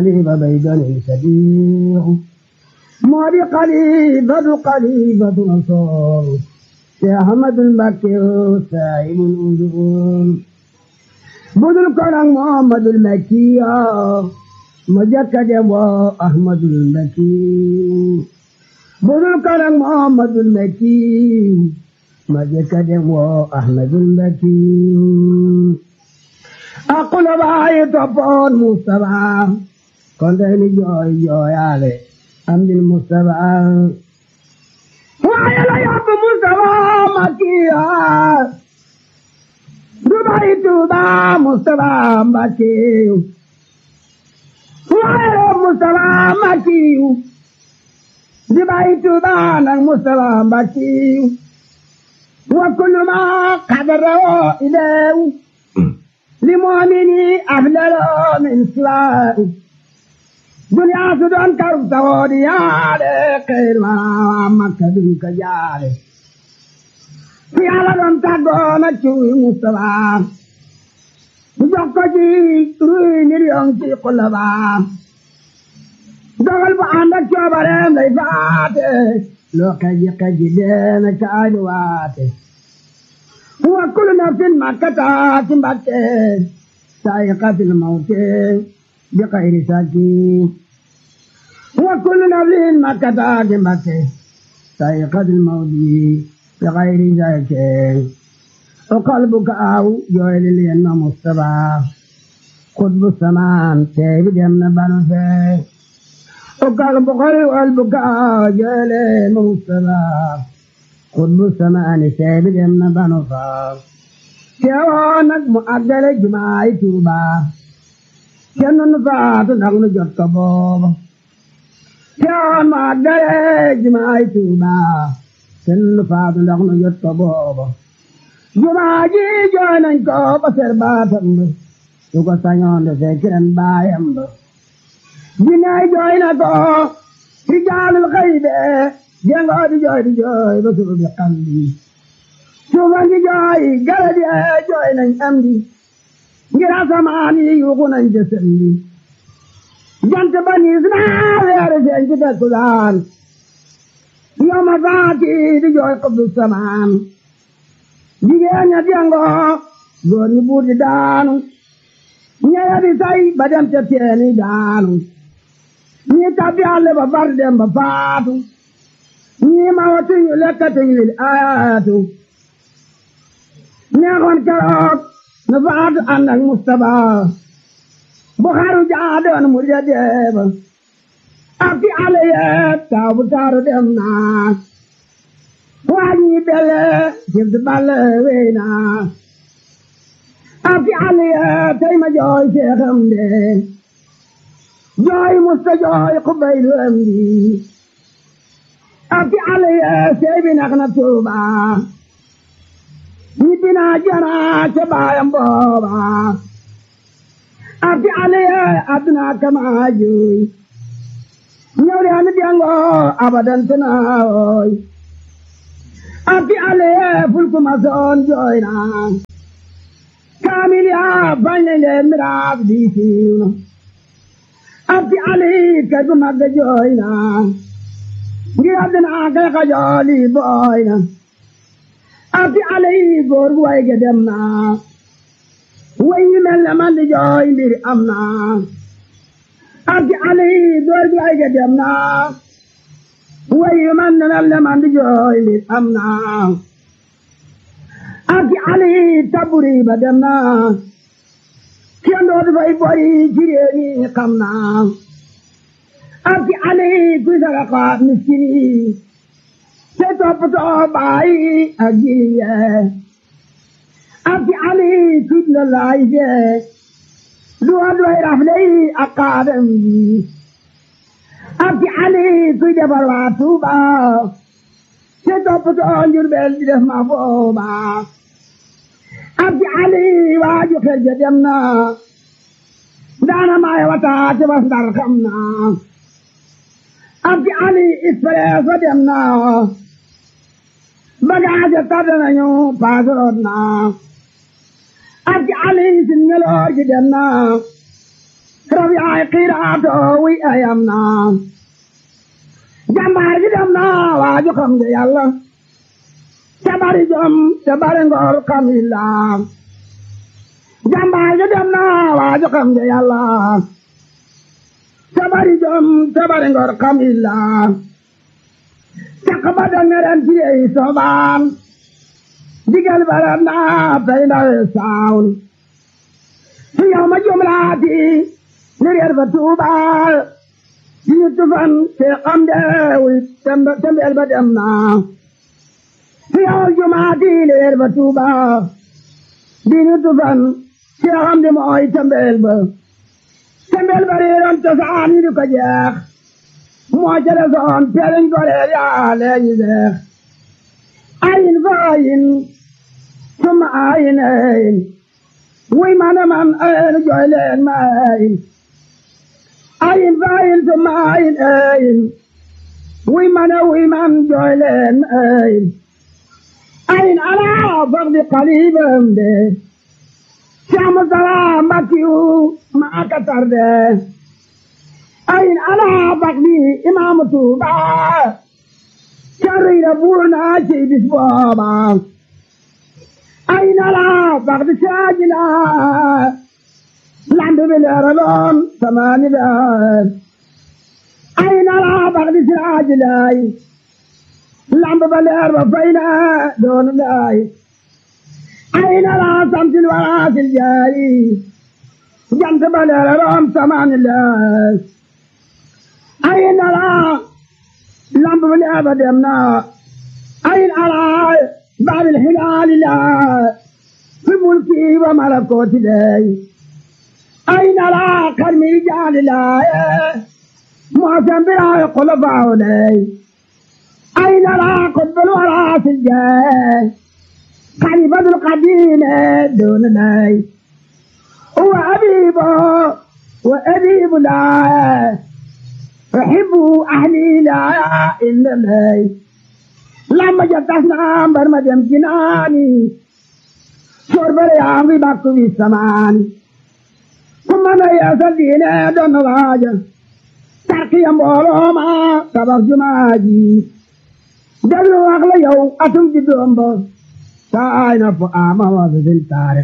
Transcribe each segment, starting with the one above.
xalifa bay doon sadiq moo di xalifatu xalifatu rasul te ahmadul mbakke saahibul usul budul ko nag muhammadul makkiya ma jëkka dem woo ahmadul makki budul ko nag muhammadul makki ma jëkka dem woo ahmadul makki aqula baayi toppoon Mustafa kon tey ni jooy jooyaale am dil Mustafa waaye la yóbbu Mustafa Makiya du bàyyi Tuuba Mustafa Mbàkke waaye Mustafa Makiyu du bàyyi Tuuba nag Mustafa Mbàkke wa kullu ma qadara ileewu li moomini afdalo min siwaaru duniyaa su doon karub sawoodi yaade xeyr ma makka dun ka jaale fi yàlla doon tàggoona cuuy Mustafa bu jox ko ci ruy million ci xulaba dogal bu ànd ak coobareem lay faate loo kaji kaji deena caani waate wa kullu nafsin ma kataati mbatte saa'iqatil mawti bi xayri saki wa kullu nafsin ma kataati mbatte saa'iqatil mawti bi xayri saki o qalbuka aw jooyli leen ma Mustafa xutbu samaan tey bi dem na banu fee o qalbu qalbuka aw jooyli ma Mustafa xutbu samaani seebi dem na banu faa teewoo nag mu àggale jumaay Tuuba kenn nu faatu ndax nu jot ko booba teewoo mu àggale jumaay Tuuba kenn nu faatu ndax nu jot ko booba jumaa ji jooy nañ ko ba ser baatam ba su ko sañoon de fekk ren baayam ba jinnaay jooy na ko rijaalul xaybe jengoo di jooy di jooy ba suuf bi xam di suufan di jooy garab yi jooy nañ am di ngir asamaan yi yuuxu nañ jësëm di jant ba niis naa weeru seen ci takkusaan yow ma faati di jooy xubbu samaan jigéen ña jengoo góor ñi buur di daanu ñeya di say ba dem ca teeni daanu ñi tabbi àll ba far dem ba faatu ñii ma watuñu lekkatuñu lil ayaatu neexoon keroog nu faatu ànd ak Mustafa bu xaru jaadoon mu ja deeba ak fi ale yee taw bu taaru dem naa waa ñi bele jibdu balle wey naa ak fi ale yee tey ma jooy seexam de jooy musta jooy xubaylu am di abdi aliya seebi nax na tuuba ñibbi naa jana ca baayam booba abdi aliya aduna kama juy ñëw de anu diango abadan tanaawoy abdi aliya fulku masoon jooy na kaamil ya bañ leen leen miraas di siiw na abdi ali kay gu magga jooy na ngir àddina kay xajooli booy na abdi alay góor gu way ge dem na way yi mel ne man di jooy mbir am na abdi alay góor gu way ge dem na way yi man ne mel ne man di jooy mbir am na abdi alay taburi ba dem na kenn dootu fay bori ci réew mi xam na abdi alay kuy sara xaat miskin yi te toppatoo baay ak jirim yee abdi alay kuy la laay fee duwa duway rafle yi ak kaadam yi abdi alay kuy defar waa Tuuba te toppatoo Njurbel di def ma booba abdi alay waaju xel ja dem na daana maay wata te bas ndar xam na abdi ali expresso dem na bagage tardé nañu paasoroot na abdi ali sin ngeloor gi dem na rab yaay xiiraato wi ayam na jàmbaar gi dem na waaju xam nga yàlla te bari jom te bari ngor xam illa jàmbaar gi dem na waaju xam nga yàlla te bari jom te bari ngor xam illa caq ba da ngeren ci ay sobaan digal bara naa tey ndawe saawn su yow ma jumlaati ni reer fa tuubaal di ñu tufan te xam deewi tembeel ba dem naa su yow jumaati ni reer fa tuubaal di ñu tufan te xam de mooy tembeel ba tembeel ba reeroon cosaan yi di ko jeex moo ca desoon teeliñ ko reer yaa leeñi deex ayin fa ayin summa ayin ayin wuy mana man ayin jooy leen ma ayin ayin fa ayin summa ayin ayin wuy mana wuy man jooy leen ma ayin ayin ala faqdi qalibam de Saamu salaam Mbakiyu maa ka tarde ayin ala faqdi imaamu Tuuba carriira buur naa ci bis booba ayin ala faqdi saajila lambi bi leeraloon samaani daar ayin ala faqdi saajilay lambi ba leer ba fayna doon laay ayin ala samsil waraasil jaari jant ba leeraloon samaani daar ayin ala lamb bi leer ba dem na ayin ala baabil hilaali la fi mulki wa malakooti lay ayin ala karmi jaali la muasan biraay xulafaaw lay ayin ala qutbul waraasil jaay xalifatul qadiime doon lay wa abibo wa abibu lay أحب أهلي لا إلا الله لما جتنا أمبر مدام جناني شرب اليامي باكو في السمان ثم أنا يا سدينا دون راجة تركي أمبولو ما سبق جماجي دلو أغلى يو أتم جدوم بو ساينا فآما وزن تاريخ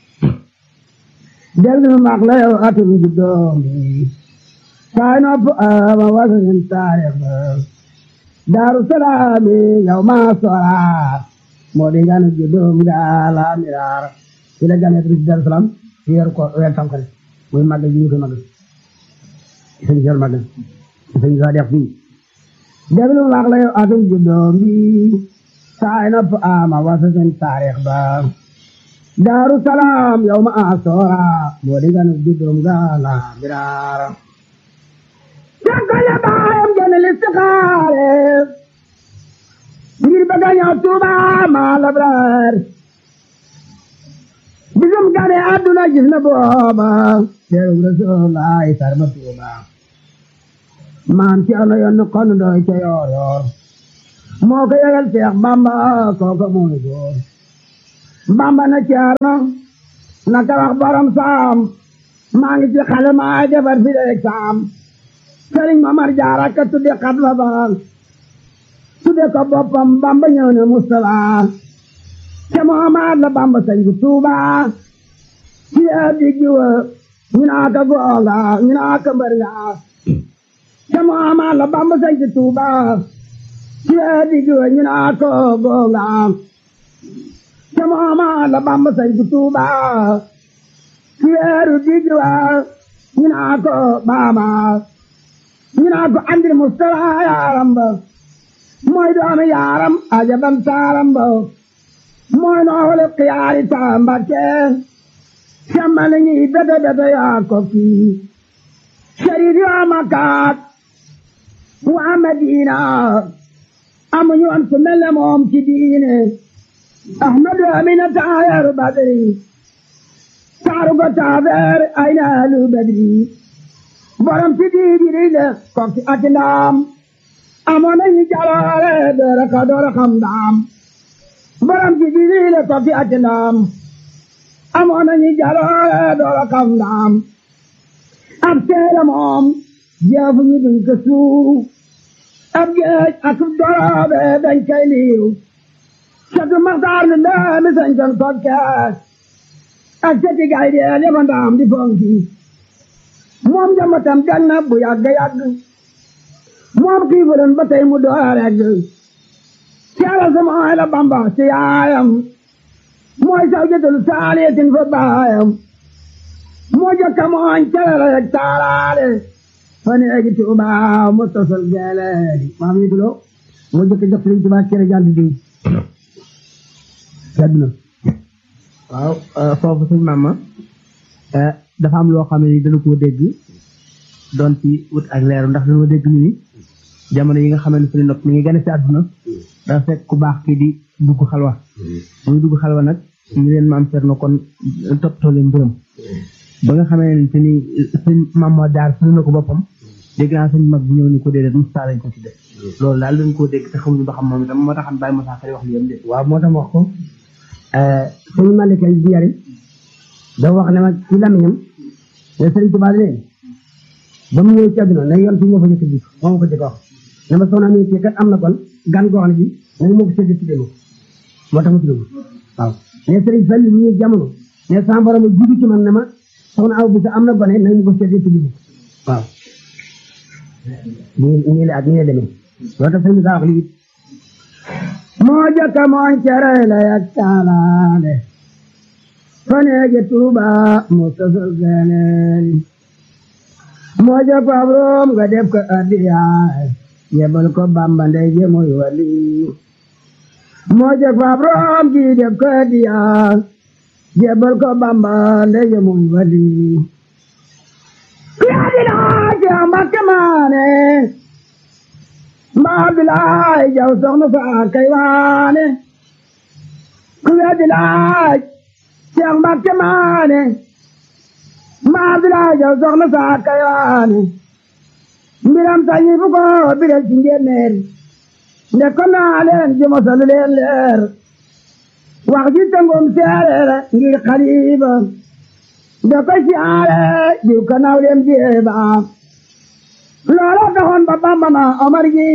دلو أغلى يو أتم جدوم بو saay nopp ama wasanin taarix ba daaru salaami yow maa sora moo di nganu juddum gaala miraar ci la gane ci daaru salaam ci weer ko weer tamxarit muy màggal ji ñu koy màggal sëñ sel màggal sëñ sa def fii déglu wax la yow atum juddum bi saay nopp ama wasanin taarix ba daaru salaam yow maa sora moo di nganu juddum gaala miraar Jàngale baayam jënd listixaare ngir bëgg a ñëw Tuuba maa labraar bisum gane àdduna gis na booba teeru Rasulullaay sarma Tuuba maam ci ano yoon kon doy ca yoor yoor moo ko yëgal Seex Bamba kooka mooy góor Bamba na ceerno na ka wax borom saam maa ngi ci xale maa defar fi de saam sëriñ Mamar Jaara ka tudde xat la baal tudde ko boppam Bamba ñëw ne Mustafa te Muhammad la Bamba sañ ku Tuuba ci addi jiwa ñu naa ka goonga ñu naa ka mbër nga te Muhammad la Bamba sañ ku Tuuba ci addi jiwa ñu naa ka goonga te Muhammad la Bamba sañ ku Tuuba ci eeru di jiwa ñu naa ka baama ñu naa ko andil Mustafa yaaram ba mooy doomi yaaram ajabam taaram ba mooy noole xiyaari taamba ke semmani ñi bete bete yaa ko kii sharif yaa makaat waa Madina amuñu woon ku mel ne moom ci diine Ahmadu Amina taayaru Badri taaru ko taafeer ay naalu Badri borom ci diidi le kokki ati ndaam amoon nañu jaloore doora ka doora xam ndaam borom ci diidi le kokki ati ndaam amoon nañu jaloore doora xam ndaam ab seela moom jeefu ñu duñ ko suuf ab géej ak doroobe dañ koy liiw catu maxtaar ni ndaami sañ kon kokkees ak cati gay deel yaba ndaam di fonki moom jambatam gan na bu yàgg yàgg moom xiifulen ba tey mu door regg ceela sama ay la bamba ci yaayam mooy saw jëtalu saaliyatin fa baayam moo jokka mooñ celere yeg taalaale fa neegi tuuba mu tosal geeleedi maam yi dulo moo jokka jox liñ tuuba cere jàll di àdduna waaw foofu suñ maama dafa am loo xam ne ni dana koo dégg doon ci wut ak leeru ndax dañoo dégg ñu ni jamono yi nga xam ne suñu nopp mi ngi gane si àdduna dafa fekk ku baax kii di dugg xalwa muy dugg xalwa nag ñu leen maam seet na kon toppatoo leen mbiram ba nga xamee ne te ni suñ maam moo daar suñu na ko boppam dégg naa suñ mag bi ñëw ni ko déedéet Moussa lañ ko tudde loolu daal dañ koo dégg te xamuñu ba xam moom itam moo taxan bàyyi Moussa Xari wax li yam de waaw moo tax wax ko sëñ Malick bi njariñ da wax ne ma ci lamiñam ne sëriñ Tuubaa ne ba mu ñëw ci àdduna ne yoon fi moo fa jëkk ji moo ko jëkk wax ne ma soxna mi ci kat am na kon gan goo xam ne bi nañu moo ko sédd ci démo moo tax mu tudd waaw ne sëriñ Fall mu ñëw jamono ne sama borom jiitu ci man ne ma soxna aw bi sa am na gone nañu ko sédd ci démo waaw nii nii la ak nii la demee loolu tax sëriñ bi wax lii moo jëkk mooñ cere la yak taalaale faneege tuuba mu tosal geeneeni moo jëkk ab room nga def ko addiyaay yebal ko bamba ndey je muy wali moo jëkk ab room ji def ko addiyaay yebal ko bamba ndey je muy wali yaa di laaj yaa mbakke maane mbaa bilaay jaw soxna saa kay waane ku weddi laaj Seex Mbàkke maane mbaa bilaay jaw soxna saa kay waane mbiram sañi fu ko biral ci njéeméer nde ko naa leen ji mosalu leen leer wax ji tëngum seereer ngir xaliba nde ko siyaare jiw ko naw leen jeeba loola taxoon ba Bamba na Omar gi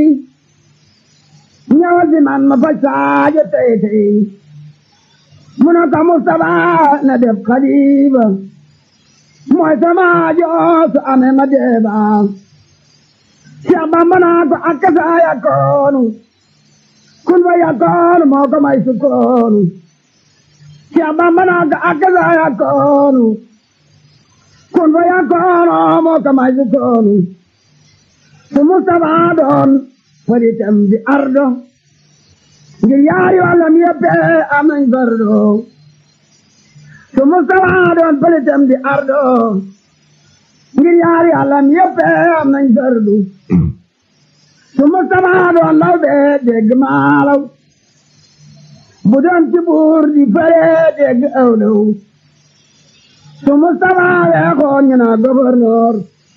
ñëwal si man ma faj saajo tey tey mu ne ko Mustapha na def xalifa mooy sama joo amee ma deeba Cheikh Bamba naa ko akkasa yakoonu kun fa yakoonu moo ko may sukkoonu Cheikh Bamba naa ko akkasa yakoonu kun fa yakoonu moo ko may sukkoonu su Mustapha doon faritam di ardo ngir yaari wàllam yëpp am nañ fardo su Mustapha doon faritam di ardo ngir yaari wàllam yëpp am nañ fardu su Mustapha doon law bee dégg maalaw bu doon ci buur di fare dégg awlaw su Mustapha weexoon ñu naa gouverneur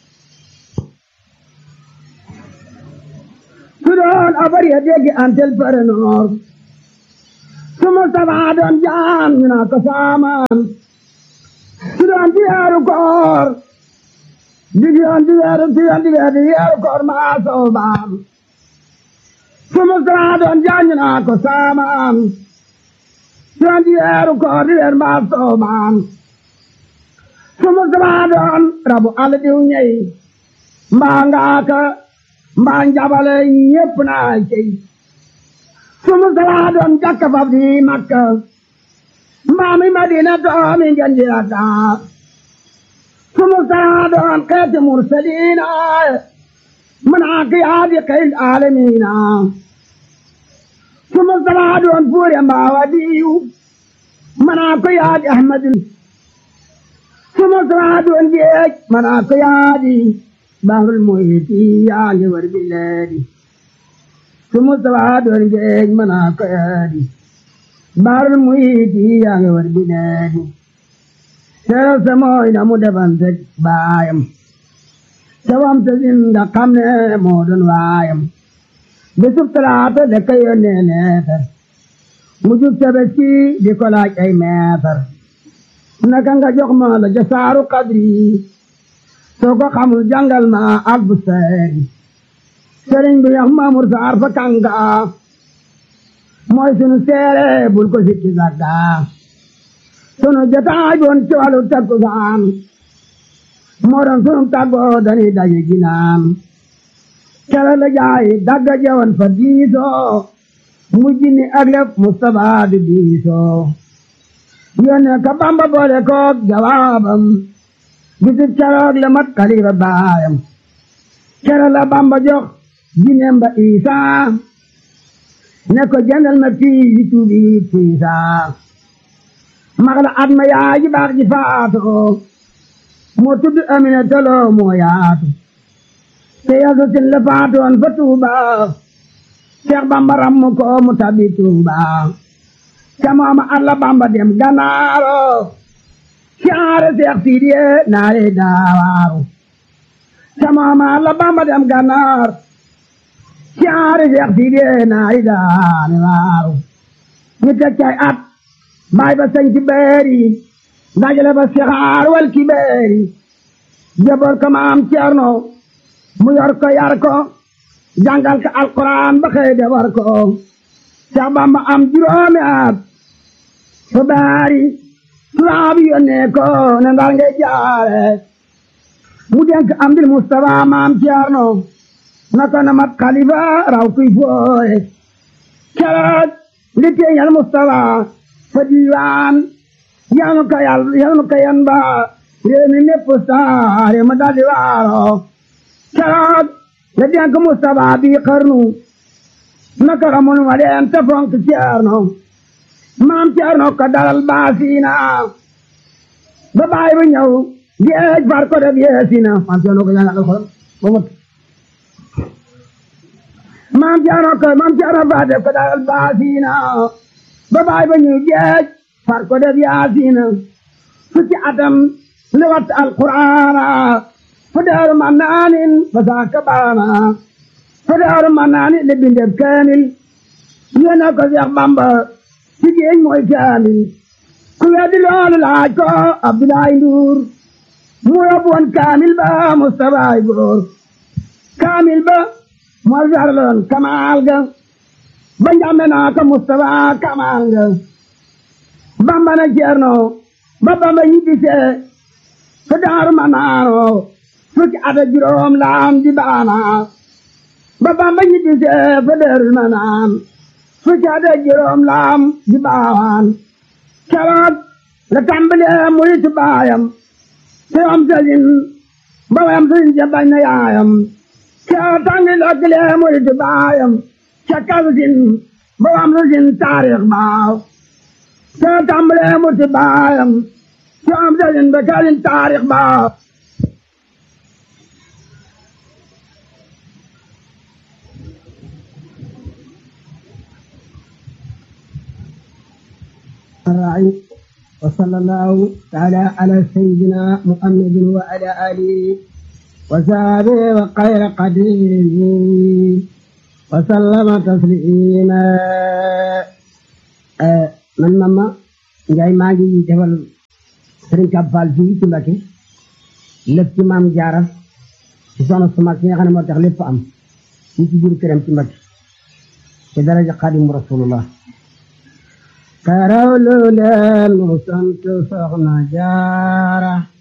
su doon abar ya dégg antel parenoor su Mustapha doon jaan ñu naa ko saamaan su doon di weeru koor di yoon di weeru di yoon di weeru di weeru koor maa soobaam su Mustapha doon jaan ñu naa ko saamaan su doon di weeru koor di weeru maa soobaam su Mustapha doon rabu àll diw ñey mbaa ngaaka mbaa njabale ñépp naa cey su Mustapha doon jakka fab di Makka mbaa mi Madina doomi ngeen di Dakar su Mustapha doon xeeti mursaliina manaa ki yaadi xeyl aalamiina su Mustapha doon fuure mbaa wadiyu manaa ko yaadi Ahmadul su Mustapha doon géej manaa ko yaadi bahrul muhiti yaa ngi war bileedi su Mustapha doon géej manaa ko yaadi bahrul muhiti yaa ngi war bileedi seeral sa mooy na mu defante baayam te wam te zinda xam ne moo doon waayam bisub talaata de ka yónnee neetar mu jub tabaski di ko laaj ay meetar naka nga jox ma la jasaaru kadri soo ko xamul jàngal ma albu seeri sëriñ bi yax Maamur Saar fa kànga mooy sunu seere bul ko sikki sàkka sunu jotaay boon ci wàllu takkusaan moo doon sunu tàggoo dañuy daje ginaan kere la jaay dagga jewoon fa diisoo mujj ni ak lépp Mustapha di diisoo yónnee ka Bamba boole koog jawaabam bisu keroog la mat xalifa baayam kere la Bamba jox jineem ba Isaa ne ko jëndal ma fii yi tuubi tiisaa mag la at ma yaay ji baax ji faatoo moo tudd Amina toloo moo yaatu te yaso sin la faatoon fa Tuuba Seex Bamba rammu ko mu tabi Tuuba ca mooma at la Bamba dem Ganaaro caare Seex Sidiye naare daawaaru ca mooma at la Bamba dem Ganaar caare Seex Sidiye naare daawaaru ñu teg cay at baay ba sañ ci beeri dajale ba sixaar wal ki beeri jaboor ko maam Ceerno mu yor ko yar ko jàngal ko alquran ba xëy de war ko Seex Bamba am juróomi at fa baari tubaab yónnee ko ne ndar ngay jaare mu denk am dil Mustafa maam Ceerno na ko na mat xalifa raw kuy fooye keroog li teeñal Mustafa fa diiwaan yanu ka yal yanu ka yan ba réew mi mépp saare ma daldi waaro keroog la denk Mustafa bi xarnu naka xamul ma leen te fonk Ceerno maam Ceerno ko dalal baasiina ba baay ba ñëw géej far ko def yeesina maam Ceerno ko jàngal alxuraan ba mot maam Ceerno ko maam Ceerno fa def ko dalal baasiina ba baay ba ñëw géej far ko def yaasiina fukki atam li wat alquraana fa daaru ma naanin ba saaka baana fa daaru ma naanin li bindeb kaamil yéena ko Seex Bamba ci géej mooy kaamil ku weddi loolu laaj ko Abdoulaye Ndour mu yóbbu woon kaamil ba Mustafa góor kaamil ba moo sarloon kamaal ga ba njàmbe naa ko Mustafa kamaal ga Bamba na Ceerno ba Bamba ñibbisee fa daaru ma naano fukki at ak juróom laam di baana ba Bamba ñibbisee fa daaru ma naan fukki at ak juróom laam di baawaan keroog la tàmbalee murit baayam te am sëriñ ba wayam sëriñ ja bañ na yaayam keroog tàngi lokkilee murit baayam ca kalsin ba wayam sëriñ taarix baaw te tàmbalee murit baayam te am sëriñ ba kalsin taarix baaw الراعي وصلى الله تعالى على سيدنا محمد وعلى آله وصحبه وخير قديره وسلم تسليما man mama Njaay maa ngi defal Sëriñ Kab Fall fii ci Mbàkke lépp ci maam Jaara ci soxna su mag si nga xam ne moo tax lépp am fii ci biir këram ci Mbàkke ci daraja Xaadimu Rasulullah karaw lu leen mu sant soxna jaara